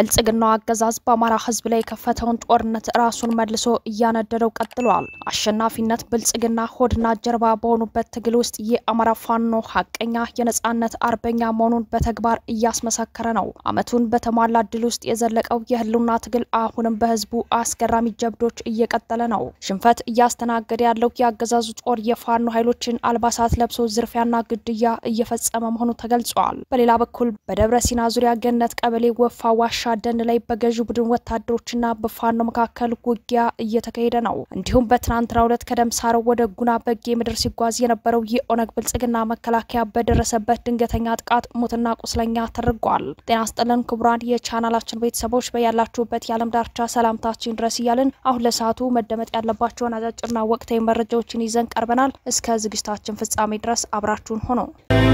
የብልጽግናው አገዛዝ በአማራ ሕዝብ ላይ የከፈተውን ጦርነት ራሱን መልሶ እያነደደው ቀጥሏል። አሸናፊነት ብልጽግና ሆድና ጀርባ በሆኑበት ትግል ውስጥ የአማራ ፋኖ ሀቀኛ የነጻነት አርበኛ መሆኑን በተግባር እያስመሰከረ ነው። ዓመቱን በተሟላ ድል ውስጥ የዘለቀው የህልውና ትግል አሁንም በህዝቡ አስገራሚ ጀብዶች እየቀጠለ ነው። ሽንፈት እያስተናገደ ያለው የአገዛዙ ጦር የፋኖ ኃይሎችን አልባሳት ለብሶ ዝርፊያና ግድያ እየፈጸመ መሆኑ ተገልጿል። በሌላ በኩል በደብረ ሲና ዙሪያ ገነት ቀበሌ ወፋ ዋሻ ደን ላይ በገዢው ቡድን ወታደሮችና በፋኖ መካከል ውጊያ እየተካሄደ ነው። እንዲሁም በትናንትናው ዕለት ከደምሳረው ወደ ጉና በጌ ምድር ሲጓዝ የነበረው የኦነግ ብልጽግና መከላከያ በደረሰበት ድንገተኛ ጥቃት ሞትና ቁስለኛ ተደርጓል። ጤና ስጥልን ክቡራን የቻናላችን ቤተሰቦች በያላችሁበት የዓለም ዳርቻ ሰላምታችን ድረስ እያልን አሁን ለሰዓቱ መደመጥ ያለባቸውን አጫጭርና ወቅታዊ መረጃዎችን ይዘን ቀርበናል። እስከ ዝግጅታችን ፍጻሜ ድረስ አብራችሁን ሆኖ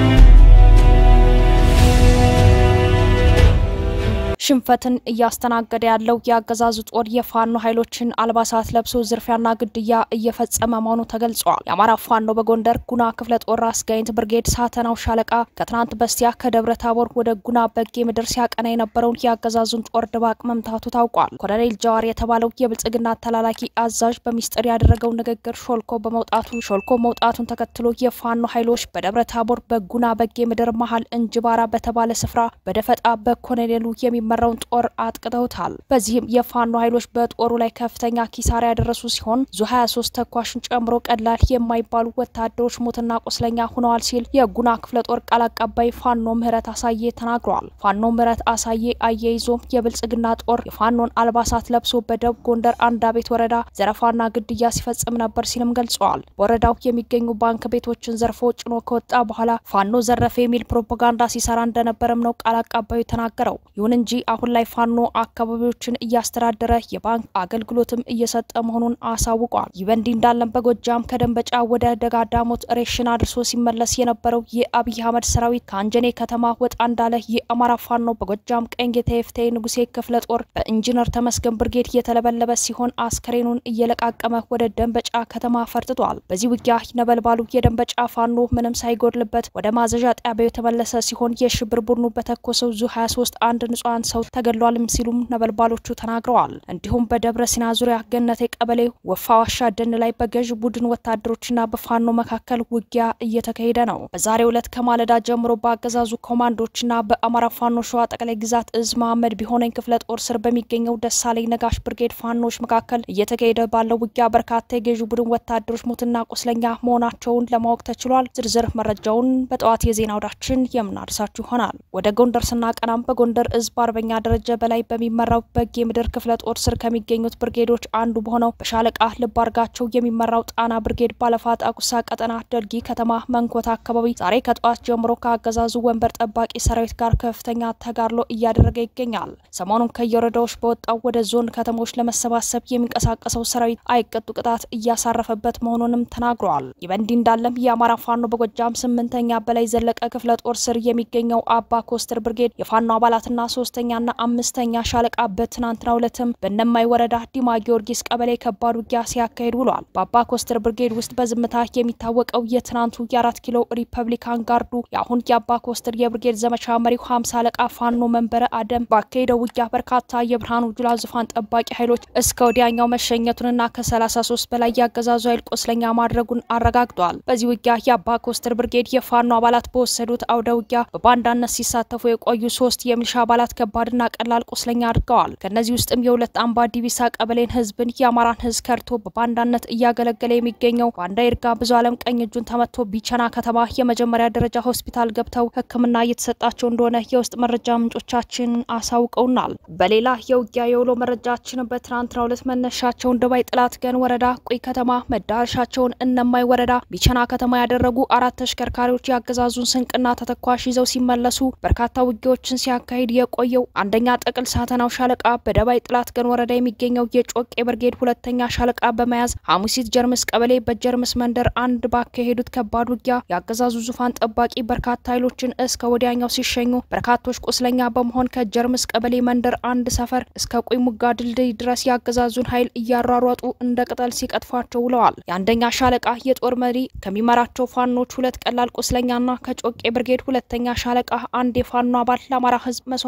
ሽንፈትን እያስተናገደ ያለው የአገዛዙ ጦር የፋኖ ኃይሎችን አልባሳት ለብሶ ዝርፊያና ግድያ እየፈጸመ መሆኑ ተገልጿል። የአማራ ፋኖ በጎንደር ጉና ክፍለ ጦር አስጋይንት ብርጌድ ሳተናው ሻለቃ ከትናንት በስቲያ ከደብረ ታቦር ወደ ጉና በጌ ምድር ሲያቀና የነበረውን የአገዛዙን ጦር ድባቅ መምታቱ ታውቋል። ኮሎኔል ጀዋር የተባለው የብልጽግና ተላላኪ አዛዥ በሚስጥር ያደረገው ንግግር ሾልኮ በመውጣቱ ሾልኮ መውጣቱን ተከትሎ የፋኖ ኃይሎች በደብረ ታቦር በጉና በጌ ምድር መሀል እንጅባራ በተባለ ስፍራ በደፈጣ በኮሎኔሉ የሚ መራውን ጦር አጥቅተውታል። በዚህም የፋኖ ኃይሎች በጦሩ ላይ ከፍተኛ ኪሳራ ያደረሱ ሲሆን ዙ 23 ተኳሽን ጨምሮ ቀላል የማይባሉ ወታደሮች ሞትና ቁስለኛ ሆነዋል ሲል የጉና ክፍለ ጦር ቃል አቀባይ ፋኖ ምህረት አሳዬ ተናግሯል። ፋኖ ምህረት አሳዬ አያይዞም የብልጽግና ጦር የፋኖን አልባሳት ለብሶ በደቡብ ጎንደር አንዳቤት ወረዳ ዘረፋና ግድያ ሲፈጽም ነበር ሲልም ገልጸዋል። በወረዳው የሚገኙ ባንክ ቤቶችን ዘርፎ ጭኖ ከወጣ በኋላ ፋኖ ዘረፈ የሚል ፕሮፓጋንዳ ሲሰራ እንደነበረም ነው ቃል አቀባዩ ተናገረው። ይሁን እንጂ አሁን ላይ ፋኖ አካባቢዎችን እያስተዳደረ የባንክ አገልግሎትም እየሰጠ መሆኑን አሳውቋል። ይህ በእንዲህ እንዳለም በጎጃም ከደንበጫ ወደ ደጋዳሞት ሬሽን አድርሶ ሲመለስ የነበረው የአብይ አህመድ ሰራዊት ከአንጀኔ ከተማ ወጣ እንዳለ የአማራ ፋኖ በጎጃም ቀኝ ጌታ የፍቴ ንጉሴ ክፍለ ጦር በኢንጂነር ተመስገን ብርጌድ እየተለበለበ ሲሆን አስከሬኑን እየለቃቀመ ወደ ደንበጫ ከተማ ፈርጥቷል። በዚህ ውጊያ ነበልባሉ የደንበጫ ፋኖ ምንም ሳይጎድልበት ወደ ማዘዣ ጣቢያው የተመለሰ ሲሆን የሽብር ቡድኑ በተኮሰው ዙ 23 አንድ ንጹሐን ሰው ተገድሏልም ሲሉም ነበልባሎቹ ተናግረዋል። እንዲሁም በደብረ ሲና ዙሪያ ገነቴ ቀበሌ ወፋ ዋሻ ደን ላይ በገዥ ቡድን ወታደሮችና በፋኖ መካከል ውጊያ እየተካሄደ ነው። በዛሬው ዕለት ከማለዳ ጀምሮ በአገዛዙ ኮማንዶችና በአማራ ፋኖ ሸዋ ጠቅላይ ግዛት እዝ መሐመድ ቢሆነኝ ክፍለ ጦር ስር በሚገኘው ደሳለኝ ነጋሽ ብርጌድ ፋኖች መካከል እየተካሄደ ባለው ውጊያ በርካታ የገዥ ቡድን ወታደሮች ሞትና ቁስለኛ መሆናቸውን ለማወቅ ተችሏል። ዝርዝር መረጃውን በጠዋት የዜና ወዳችን የምናደርሳችሁ ይሆናል። ወደ ጎንደር ስናቀናም በጎንደር እዝ በአርበኛ ደረጃ በላይ በሚመራው በጌ ምድር ክፍለ ጦር ስር ከሚገኙት ብርጌዶች አንዱ በሆነው በሻለቃ ልብ አርጋቸው የሚመራው ጣና ብርጌድ ባለፋጣ ቁሳ ቀጠና ደልጊ ከተማ መንኮታ አካባቢ ዛሬ ከጠዋት ጀምሮ ከአገዛዙ ወንበር ጠባቂ ሰራዊት ጋር ከፍተኛ ተጋድሎ እያደረገ ይገኛል። ሰሞኑን ከየወረዳዎች በወጣው ወደ ዞን ከተሞች ለመሰባሰብ የሚንቀሳቀሰው ሰራዊት አይቀጡ ቅጣት እያሳረፈበት መሆኑንም ተናግረዋል። ይህ በእንዲህ እንዳለም የአማራ ፋኖ በጎጃም ስምንተኛ በላይ ዘለቀ ክፍለ ጦር ስር የሚገኘው አባ ኮስተር ብርጌድ የፋኖ አባላትና ሶስተኛና አምስተኛ ሻለቃ በትናንትናው ዕለትም በነማይ ወረዳ ዲማ ጊዮርጊስ ቀበሌ ከባድ ውጊያ ሲያካሂድ ውሏል። በአባ ኮስተር ብርጌድ ውስጥ በዝምታ የሚታወቀው የትናንቱ የአራት ኪሎ ሪፐብሊካን ጋርዱ የአሁን የአባ ኮስተር የብርጌድ ዘመቻ መሪው ሀምሳ አለቃ ፋኖ መንበረ አደም ባካሄደው ውጊያ በርካታ የብርሃኑ ጁላ ዙፋን ጠባቂ ኃይሎች እስከ ወዲያኛው መሸኘቱንና ከ33 በላይ ያገዛዙ ኃይል ቆስለኛ ማድረጉን አረጋግጧል። በዚህ ውጊያ የአባ ኮስተር ብርጌድ የፋኖ አባላት በወሰዱት አውደ ውጊያ በባንዳነት ሲሳተፉ የቆዩ ሶስት የሚሊሻ አባላት ከባድና ቀላል ቁስለኛ አድርገዋል። ከእነዚህ ውስጥም የሁለት አምባ ዲቢሳ ቀበሌን ህዝብን የአማራን ህዝብ ከርቶ በባንዳነት እያገለገለ የሚገኘው ባንዳ ይርጋ ብዙ አለም ቀኝ እጁን ተመቶ ቢቸና ከተማ የመጀመሪያ ደረጃ ሆስፒታል ገብተው ሕክምና እየተሰጣቸው እንደሆነ የውስጥ መረጃ ምንጮቻችን አሳውቀውናል። በሌላ የውጊያ የውሎ መረጃችን በትናንትናው ዕለት መነሻቸውን ደባይ ጥላት ገን ወረዳ ቁይ ከተማ መዳረሻቸውን እነማይ ወረዳ ቢቸና ከተማ ያደረጉ አራት ተሽከርካሪዎች የአገዛዙን ስንቅና ተተኳሽ ይዘው ሲመለሱ በርካታ ውጊያዎችን ሲያካሂድ የቆየው አንደኛ ጥቅል ሳተናው ሻለቃ በደባይ ጥላት ገን ወረዳ የሚገኘው የጮቄ ብርጌድ ሁለተኛ ሻለቃ በመያዝ ሐሙሲት ጀርምስ ቀበሌ በጀርምስ መንደር አንድ ባካሄዱት ከባድ ውጊያ የአገዛዙ ዙፋን ጠባቂ በርካታ ኃይሎችን እስከ ወዲያኛው ሲሸኙ በርካቶች ቁስለኛ በመሆን ከጀርምስ ቀበሌ መንደር አንድ ሰፈር እስከ ቁይ ሙጋ ድልድይ ድረስ የአገዛዙን ኃይል እያሯሯጡ እንደ ቅጠል ሲቀጥፏቸው ውለዋል። የአንደኛ ሻለቃ የጦር መሪ ከሚመራቸው ፋኖች ሁለት ቀላል ቁስለኛና ከጮቄ ብርጌድ ሁለተኛ ሻለቃ አንድ የፋኖ አባል ለአማራ ሕዝብ መስዋዕትነት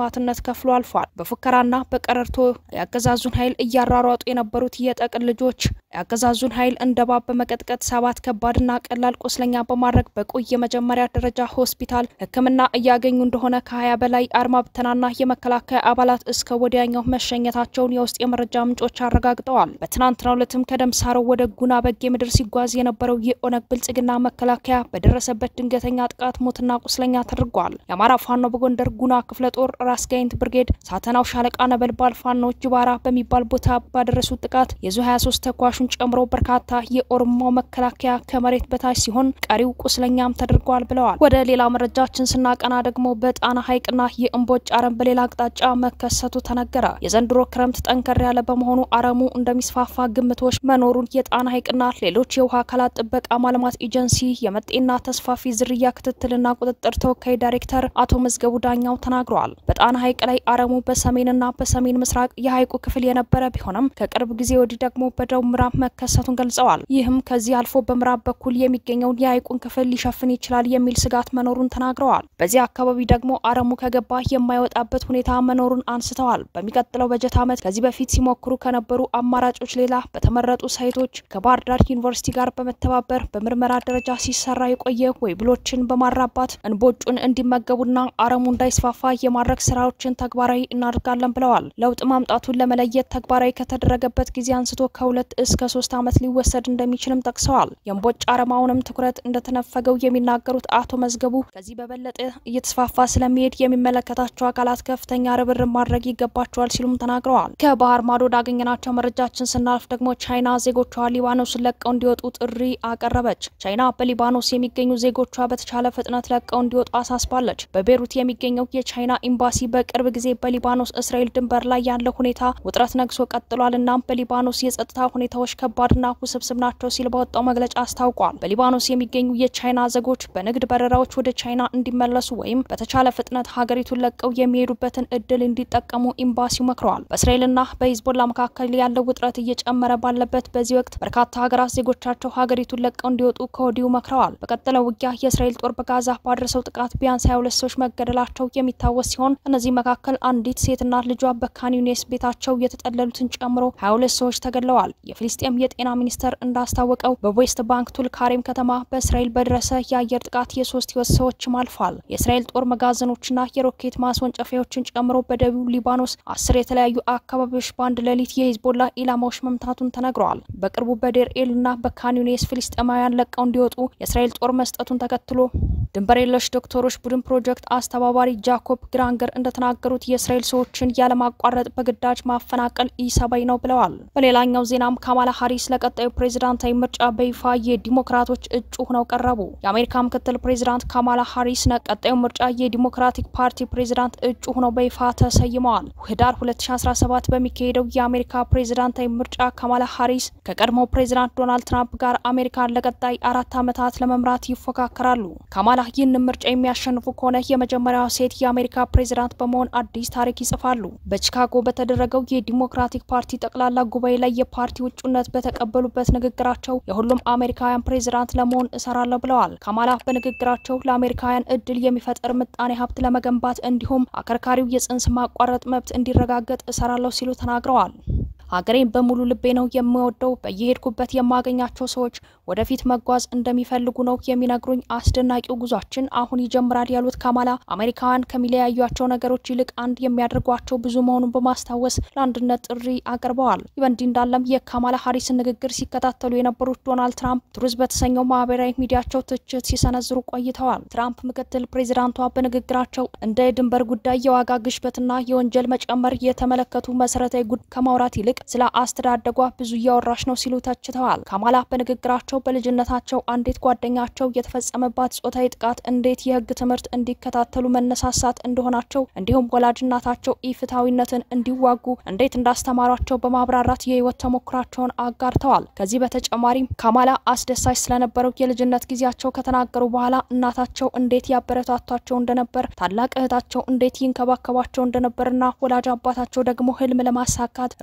ተከፍሎ አልፏል። በፉከራና በቀረርቶ የአገዛዙን ኃይል እያሯሯጡ የነበሩት የጠቅን ልጆች የአገዛዙን ኃይል እንደ እባብ በመቀጥቀጥ ሰባት ከባድና ቀላል ቁስለኛ በማድረግ በቆይ የመጀመሪያ ደረጃ ሆስፒታል ሕክምና እያገኙ እንደሆነ ከሀያ በላይ አድማ ብተናና የመከላከያ አባላት እስከ ወዲያኛው መሸኘታቸውን የውስጥ የመረጃ ምንጮች አረጋግጠዋል። በትናንትናው ዕለትም ከደምሳረው ወደ ጉና በጌ ምድር ሲጓዝ የነበረው የኦነግ ብልጽግና መከላከያ በደረሰበት ድንገተኛ ጥቃት ሞትና ቁስለኛ ተደርጓል። የአማራ ፋኖ በጎንደር ጉና ክፍለ ጦር ራስ ጋይንት ብርጌድ ሳተናው ሻለቃ ነበልባል ፋኖ ጅባራ በሚባል ቦታ ባደረሱት ጥቃት የዙ 23 ተኳሹን ጨምሮ በርካታ የኦሮሞ መከላከያ ከመሬት በታች ሲሆን ቀሪው ቁስለኛም ተደርጓል ብለዋል። ወደ ሌላ መረጃችን ስናቀና ደግሞ በጣና ሐይቅና የእምቦጭ አረም በሌላ አቅጣጫ መከሰቱ ተነገረ። የዘንድሮ ክረምት ጠንከር ያለ በመሆኑ አረሙ እንደሚስፋፋ ግምቶች መኖሩን የጣና ሐይቅና ሌሎች የውሃ አካላት ጥበቃ ማልማት ኤጀንሲ የመጤና ተስፋፊ ዝርያ ክትትልና ቁጥጥር ተወካይ ዳይሬክተር አቶ መዝገቡ ዳኛው ተናግረዋል። በጣና ሐይቅ ላይ አረሙ በሰሜንና በሰሜን ምስራቅ የሐይቁ ክፍል የነበረ ቢሆንም ከቅርብ ጊዜ ወዲህ ደግሞ በደቡብ ምዕራብ መከሰቱን ገልጸዋል። ይህም ከዚህ አልፎ በምዕራብ በኩል የሚገኘውን የሐይቁን ክፍል ሊሸፍን ይችላል የሚል ስጋት መኖሩን ተናግረዋል። በዚህ አካባቢ ደግሞ አረሙ ከገባ የማይወጣበት ሁኔታ መኖሩን አንስተዋል። በሚቀጥለው በጀት ዓመት ከዚህ በፊት ሲሞክሩ ከነበሩ አማራጮች ሌላ በተመረጡ ሳይቶች ከባህር ዳር ዩኒቨርሲቲ ጋር በመተባበር በምርመራ ደረጃ ሲሰራ የቆየ ወይብሎችን በማራባት እንቦጩን እንዲመገቡና አረሙ እንዳይስፋፋ የማድረግ ስራዎችን ተግባራዊ እናደርጋለን ብለዋል። ለውጥ ማምጣቱን ለመለየት ተግባራዊ ከተደረገበት ጊዜ አንስቶ ከሁለት እስከ ሶስት ዓመት ሊወሰድ እንደሚችልም ጠቅሰዋል። የእምቦጭ አረማውንም ትኩረት እንደተነፈገው የሚናገሩት አቶ መዝገቡ ከዚህ በበለጠ እየተስፋፋ ስለሚሄድ የሚመለከታቸው አካላት ከፍተኛ ርብርብ ማድረግ ይገባቸዋል ሲሉም ተናግረዋል። ከባህር ማዶ ወዳገኘናቸው መረጃችን ስናልፍ ደግሞ ቻይና ዜጎቿ ሊባኖስን ለቀው እንዲወጡ ጥሪ አቀረበች። ቻይና በሊባኖስ የሚገኙ ዜጎቿ በተቻለ ፍጥነት ለቀው እንዲወጡ አሳስባለች። በቤሩት የሚገኘው የቻይና ኤምባሲ በቅርብ ጊዜ በሊባኖስ እስራኤል ድንበር ላይ ያለው ሁኔታ ውጥረት ነግሶ ቀጥሏል እናም በሊባኖስ የጸጥታ ሁኔታዎች ከባድና ውስብስብ ናቸው ሲል በወጣው መግለጫ አስታውቋል። በሊባኖስ የሚገኙ የቻይና ዜጎች በንግድ በረራዎች ወደ ቻይና እንዲመለሱ ወይም በተቻለ ፍጥነት ሀገሪቱን ለቀው የሚሄዱበትን እድል እንዲጠቀሙ ኤምባሲው መክረዋል። በእስራኤልና በሂዝቦላ መካከል ያለው ውጥረት እየጨመረ ባለበት በዚህ ወቅት በርካታ ሀገራት ዜጎቻቸው ሀገሪቱን ለቀው እንዲወጡ ከወዲሁ መክረዋል። በቀጠለው ውጊያ የእስራኤል ጦር በጋዛ ባደረሰው ጥቃት ቢያንስ 22 ሰዎች መገደላቸው የሚታወስ ሲሆን እነዚህ መካከል አንዲት ሴትና ልጇ በካን ዩኒስ ቤታቸው የተጠለሉትን ጨምሮ 22 ሰዎች ተገድለዋል። የፊልስጤም የጤና ሚኒስቴር እንዳስታወቀው በዌስት ባንክ ቱልካሬም ከተማ በእስራኤል በደረሰ የአየር ጥቃት የሶስት ህይወት ሰዎችም አልፏል። የእስራኤል ጦር መጋዘኖችና የሮኬት ማስወንጨፊያዎችን ጨምሮ በደቡብ ሊባኖስ አስር የተለያዩ አካባቢዎች በአንድ ሌሊት የሂዝቦላ ኢላማዎች መምታቱን ተነግረዋል። በቅርቡ በዴር ኤልና በካን ዩኒስ ፍልስጤማውያን ለቀው እንዲወጡ የእስራኤል ጦር መስጠቱን ተከትሎ ድንበር የለሽ ዶክተሮች ቡድን ፕሮጀክት አስተባባሪ ጃኮብ ግራንገር እንደተናገሩት የእስራኤል ሰዎችን ያለማቋረጥ በግዳጅ ማፈናቀል ኢሰብአዊ ነው ብለዋል። በሌላኛው ዜናም ካማላ ሀሪስ ለቀጣዩ ፕሬዚዳንታዊ ምርጫ በይፋ የዲሞክራቶች እጩ ሆነው ቀረቡ። የአሜሪካ ምክትል ፕሬዚዳንት ካማላ ሀሪስ ለቀጣዩ ምርጫ የዲሞክራቲክ ፓርቲ ፕሬዚዳንት እጩ ሆነው በይፋ ተሰይመዋል። ህዳር 2017 በሚካሄደው የአሜሪካ ፕሬዚዳንታዊ ምርጫ ካማላ ሀሪስ ከቀድሞው ፕሬዚዳንት ዶናልድ ትራምፕ ጋር አሜሪካን ለቀጣይ አራት ዓመታት ለመምራት ይፎካከራሉ። ካማላ ይህንን ምርጫ የሚያሸንፉ ከሆነ የመጀመሪያዋ ሴት የአሜሪካ ፕሬዚዳንት በመሆን አዲስ ታሪክ ይጽፋሉ። በቺካጎ በተደረገው የዲሞክራቲክ ፓርቲ ጠቅላላ ጉባኤ ላይ የፓርቲ ውጩነት በተቀበሉበት ንግግራቸው የሁሉም አሜሪካውያን ፕሬዚዳንት ለመሆን እሰራለሁ ብለዋል። ካማላ በንግግራቸው ለአሜሪካውያን እድል የሚፈጥር ምጣኔ ሀብት ለመገንባት እንዲሁም አከርካሪው የጽንስ ማቋረጥ መብት እንዲረጋገጥ እሰራለሁ ሲሉ ተናግረዋል። ሀገሬን በሙሉ ልቤ ነው የምወደው። በየሄድኩበት የማገኛቸው ሰዎች ወደፊት መጓዝ እንደሚፈልጉ ነው የሚነግሩኝ። አስደናቂው ጉዟችን አሁን ይጀምራል ያሉት ካማላ አሜሪካውያን ከሚለያዩቸው ነገሮች ይልቅ አንድ የሚያደርጓቸው ብዙ መሆኑን በማስታወስ ለአንድነት ጥሪ አቅርበዋል። ይህ በእንዲህ እንዳለም የካማላ ሀሪስን ንግግር ሲከታተሉ የነበሩት ዶናልድ ትራምፕ ትሩዝ በተሰኘው ማህበራዊ ሚዲያቸው ትችት ሲሰነዝሩ ቆይተዋል። ትራምፕ ምክትል ፕሬዚዳንቷ በንግግራቸው እንደ የድንበር ጉዳይ፣ የዋጋ ግሽበትና የወንጀል መጨመር የተመለከቱ መሰረታዊ ጉድ ከማውራት ይልቅ ስለ አስተዳደጓ ብዙ እያወራሽ ነው ሲሉ ተችተዋል። ካማላ በንግግራቸው በልጅነታቸው አንዲት ጓደኛቸው የተፈጸመባት ጾታዊ ጥቃት እንዴት የህግ ትምህርት እንዲከታተሉ መነሳሳት እንደሆናቸው እንዲሁም ወላጅናታቸው ኢፍትሐዊነትን እንዲዋጉ እንዴት እንዳስተማሯቸው በማብራራት የህይወት ተሞክራቸውን አጋርተዋል። ከዚህ በተጨማሪም ካማላ አስደሳች ስለነበረው የልጅነት ጊዜያቸው ከተናገሩ በኋላ እናታቸው እንዴት ያበረታቷቸው እንደነበር፣ ታላቅ እህታቸው እንዴት ይንከባከባቸው እንደነበርና ወላጅ አባታቸው ደግሞ ህልም ለማሳካት ሩጫ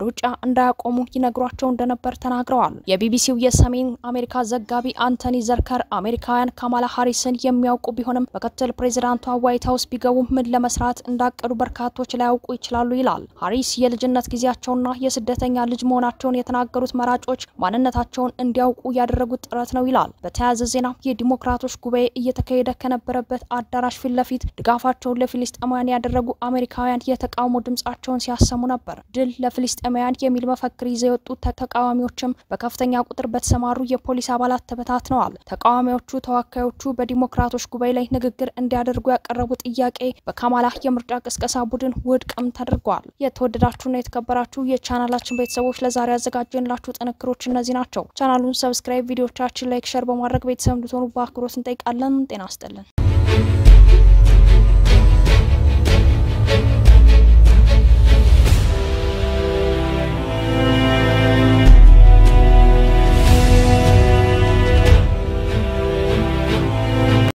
እንዳያቆሙ ይነግሯቸው እንደነበር ተናግረዋል። የቢቢሲው የሰሜን አሜሪካ ዘጋቢ አንቶኒ ዘርከር አሜሪካውያን ካማላ ሃሪስን የሚያውቁ ቢሆንም ምክትል ፕሬዚዳንቷ ዋይት ሀውስ ቢገቡ ምን ለመስራት እንዳቀዱ በርካቶች ላያውቁ ይችላሉ ይላል። ሃሪስ የልጅነት ጊዜያቸውና የስደተኛ ልጅ መሆናቸውን የተናገሩት መራጮች ማንነታቸውን እንዲያውቁ ያደረጉት ጥረት ነው ይላል። በተያያዘ ዜና የዲሞክራቶች ጉባኤ እየተካሄደ ከነበረበት አዳራሽ ፊት ለፊት ድጋፋቸውን ለፊልስጤማውያን ያደረጉ አሜሪካውያን የተቃውሞ ድምጻቸውን ሲያሰሙ ነበር። ድል ለፊልስጤማውያን የሚል መፈክር ይዘው የወጡት ተቃዋሚዎችም በከፍተኛ ቁጥር በተሰማሩ የፖሊስ አባላት ተበታትነዋል። ተቃዋሚዎቹ ተወካዮቹ በዲሞክራቶች ጉባኤ ላይ ንግግር እንዲያደርጉ ያቀረቡ ጥያቄ በካማላ የምርጫ ቅስቀሳ ቡድን ውድቅም ተደርጓል። የተወደዳችሁና የተከበራችሁ የቻናላችን ቤተሰቦች ለዛሬ ያዘጋጀንላችሁ ጥንክሮች እነዚህ ናቸው። ቻናሉን ሰብስክራይብ፣ ቪዲዮቻችን ላይክ፣ ሸር በማድረግ ቤተሰብ እንድትሆኑ በአክብሮት እንጠይቃለን። ጤና ይስጥልን።